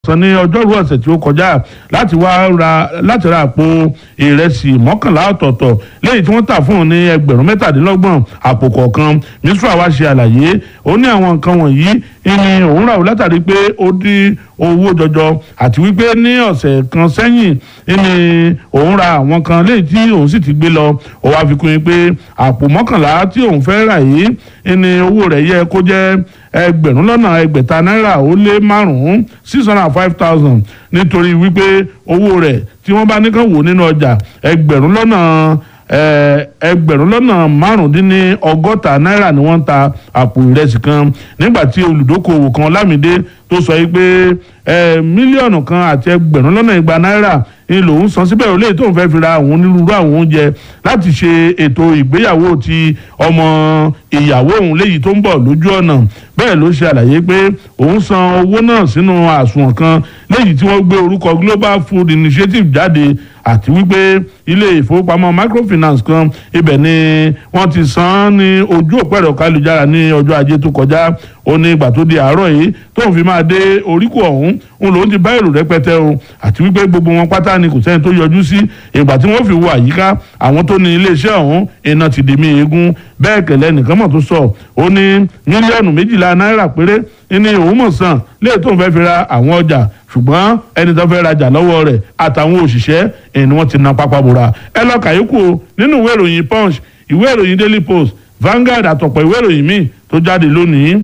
san ní ọjọ́rú ọ̀sẹ̀ tí ó kọjá láti wá ra láti ra àpò ìrẹsì mọ́kànlá ọ̀tọ̀ọ̀tọ̀ lẹ́yìn tí wọ́n tà fún un ní ẹgbẹ̀rún mẹ́tàdínlọ́gbọ̀n àpò kọ̀ọ̀kan mísírà wá ṣe àlàyé ó ní àwọn nǹkan wọ̀nyí ní òun rà ó látàrí pé ó dín owó jọjọ àti wípé ní ọ̀sẹ̀ kan sẹ́yìn ní òun ra àwọn kan lẹ́yìn tí òun sì ti gbé lọ ó wá fi kún yín pé àpò mọ́kànlá tí òun fẹ́ rà yìí ní owó rẹ̀ yẹ kó jẹ́ ẹgbẹ̀rún lọ́nà ẹgbẹ̀ta náírà ó lé márùn-ún six hundred and five thousand nítorí wípé owó rẹ̀ tí wọ́n bá ní kàn wò nínú ọjà ẹgbẹ̀rún lọ́nà ẹgbẹ̀rún lọ́nà márùndínní ọgọ́ta náírà ni wọ́n ń ta àpò ìrẹsì kan nígbà tí olùdókòwò kan lámìdé tó sọ yìí pé mílíọ̀nù kan àti ẹgbẹ̀rún lọ́nà igba náírà ni lòun san síbẹ̀ olóyè tóun fẹ́ fi ra àwọn onírúurú àwọn oúnjẹ láti ṣe ètò ìgbéyàwó ti ọmọ ìyàwó òun léyìí tó ń bọ̀ lójú ọ̀nà bẹ́ẹ̀ ló ṣe àlàyé pé òun san owó náà sínú àsùnwọ̀n kan léyìí tí wọ́n gbé orúkọ Global Food Initiative jáde àti wípé ilé ìfowópamọ́ microfinance kan ibẹ̀ ni wọ́n ti san án ní ojú òpó ẹ̀rọ kálujára ní ọjọ́ ajé tó kọjá ó ní ìgbà tó di àárọ̀ yìí tóun fi máa dé oríkò ọ̀hún òun lòún ti bá èrò rẹpẹtẹ o àti wípé gbogbo wọn pátá ni kò sẹ́ni tó yọjú sí ìgbà tí wọ́n fi wo àyíká àwọn tó ní iléeṣẹ́ ọ̀hún iná ti dì mí eégún bẹ́ẹ̀ kẹ̀lẹ́ nìkan mọ̀ tó sọ ó ní mílíọ̀nù méjìlá náírà péré ní òun mọ̀ sàn léè tóun fẹ́ fi ra àwọn ọjà ṣùgbọ́n ẹni tó fẹ́ rajà lọ́wọ́ rẹ̀ àtàwọn òṣìṣẹ́ ẹni wọ́n ti na pápá bora ẹ lọ kàyékù o nínú ìwé ìròyìn punch ìwé ìròyìn daily post Vanguard àtọ̀pọ̀ ìwé ìròyìn míì tó jáde lónìí.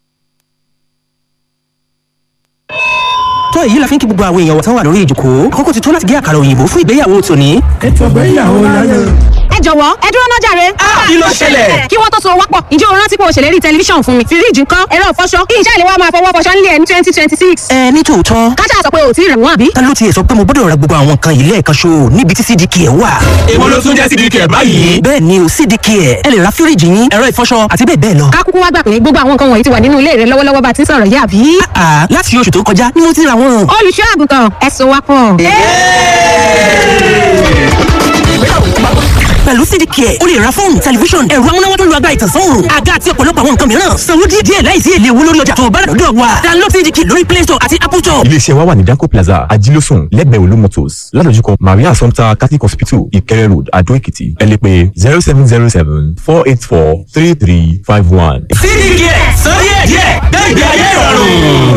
tó èyí la fi ń kí gbogbo àwọn èèyàn wọ̀tán wà lórí ìjòkó àkókò ti tó láti gé àkàrà òyìnbó fún ìgbéyàwó tòní. ètò ìgbéyàwó láyé. ẹ jọ̀wọ́ ẹ dúró náà jàre. kí ló ṣẹlẹ̀? kí wọ́n tó so wọ́pọ̀ ǹjẹ́ o rántí pé o ṣèlérí tẹlifíṣàn fún mi fíríjì ńkọ́ ẹ̀rọ ìfọṣọ kí iṣẹ́ ìléwọ́ máa fọwọ́ fọṣọ nílé ẹ̀ ní twenty twenty six. ẹ ní tòótọ́ kájà sọ pé o ò tí ì rẹ̀ wọ́n àbí. ta ló tiẹ̀ sọ pé mo gbọ́dọ̀ ra gbogbo àwọn nǹkan yìí lẹ́ẹ̀kan ṣo níbi tí cdk ẹ̀ wà. èwo ló tún jẹ́ cdk ẹ̀ báyìí. bẹ́ẹ̀ ni o cdk ẹ̀ ẹ lè ra fíríjì yín ẹ̀rọ ìfọṣọ àti bẹ́ẹ̀ bẹ́ẹ̀ lọ. ká kúkú wá gbà pé gbogbo àwọn nǹkan wọ̀nyí ti wà nínú ilé rẹ lọ́wọ́lọ́wọ́ bá ti ń sọ̀rọ̀ yìí àbí. àà láti oṣù tó kọjá ni mo ti ra wọn. olùṣọ́ àgùntàn ẹ̀sùn wa pọ̀. pẹ̀lú cdk ẹ̀ o lè ra fóònù tẹlifíṣọ̀n ẹ̀rọ amúnáwá tó lu agbára ìtànsán àga àti ọ̀pọ̀lọpọ̀ àwọn nǹkan mìíràn sanwó díẹ̀ díẹ̀ láìsí èlé owó lórí ọjà tó o bá rà lọ́dọ̀ wa download cdk lórí play store àti apple store. iléeṣẹ́ wa wà ní danco plaza ajílósùn lẹ́gbẹ̀ẹ́ olú motors ládojúkọ maria assumpta catholic hospital ìkẹrẹ road adó èkìtì ẹ lè pè zero seven zero seven four eight four three three five one. cdk sọ díẹ̀ díẹ̀ dé ìgbé ayé ìrọ̀rùn.